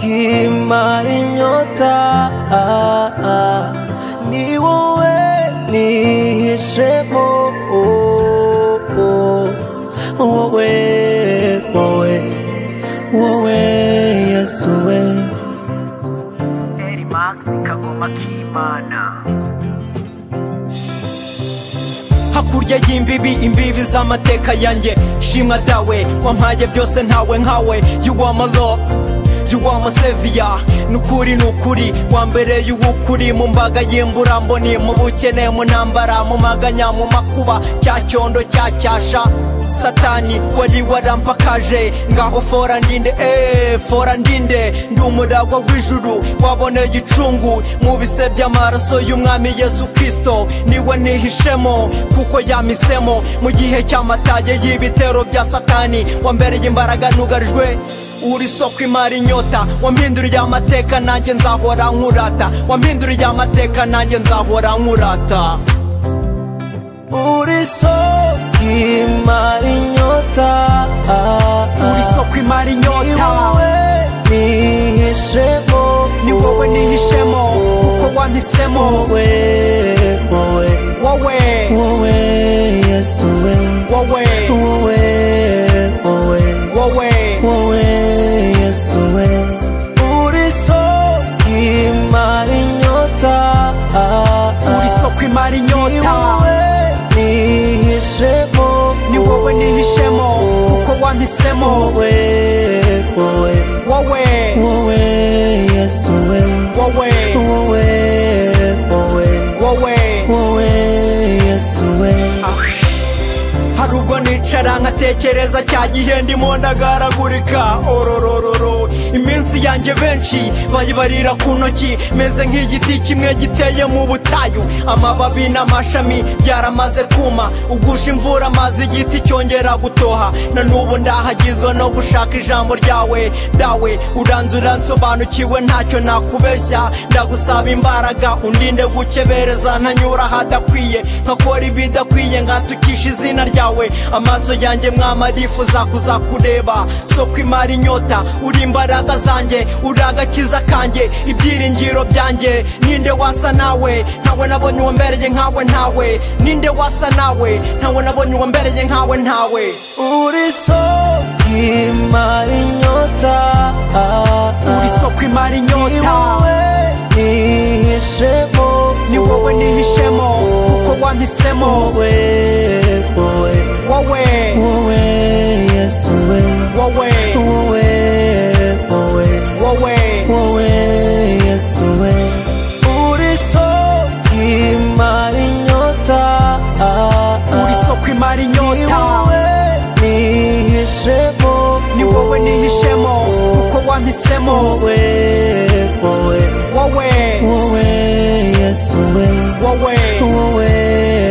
Kima inyota ni wowe nihishemo wowe wowe wowe yesu we Dairy Max Kagoma Kimana hakurya y'imbibi imbibi z'amateka yanjye shimwa dawe wampaye byose ntawe nkawe you are my lord you are my savior nukuri nukuri wambereye uwukuri mu mbaga y'imburamboni mu bukene mu ntambara mu maganya mu makuba cya cyondo cya cyasha satani wari warampakaje ngaho fora ndinde eh fora ndinde ndi umuragwa w'ijuru waboneye icungu mu bise by'amaraso y'umwami yesu kirisito niwe nihishemo kuko yamisemo mu gihe cy'amatage y'ibitero bya satani wambereye imbaraga nugarijwe uri soko imari inyota wampinduriye amateka nanjye nzahora nkurata wampinduriye amateka nanjye nzahora nkurata uri soko imara inyota uri soko imari ni inyota wowe nihishemo ni wowe nihishemo kuko wampisemo wowe wowe wowe wowe yesu we wowe wowe wowe wowe wowe yesu we uri soko imara inyota uri soko imara ni inyota wowe nihishemo ni wowe nihishemo kuko wampisemo wowe wowe wowe wowe yesu we wowe wowe wowe wowe wowe yesu we hari ubwo nicara nkatekereza cya gihe ndimo ndagaragurika ororororo iminsi yanjye benshi bayibarira ku ntoki meze nk'igiti kimwe giteye mu butayu amababi n'amashami byaramaze kuma ugusha imvura amazi igiti cyongera gutoha na n'ubu ndahagizwa no gushaka ijambo ryawe dawe uranzura nsobanukiwe ntacyo nakubeshya ndagusaba imbaraga undinde gukebereza ntanyura ahadakwiye nkakora ibidakwiye nkatukisha izina ryawe amaso yanjye mwama arifuza kuzakureba soko imara inyota uri imbaraga zanjye uri agakiza kanjye ibyiringiro byanjye ninde wasa nawe ntawe nabonye uwambereye nkawe ntawe ninde wasa nawe ntawe nabonye uwambereye nkawe ntawe uri soko imara inyota uri soko imara ni inyota wowe nihishemo ni wowe nihishemo kuko wampisemo wowe wowe wowe wowe yesu we wowe wowe wowe wowe wowe yesu we uri soko imara inyota uri soko imara ni inyota wowe nihishemo ni wowe nihishemo kuko wampisemo wowe wowe wowe wowe yesu we wowe wowe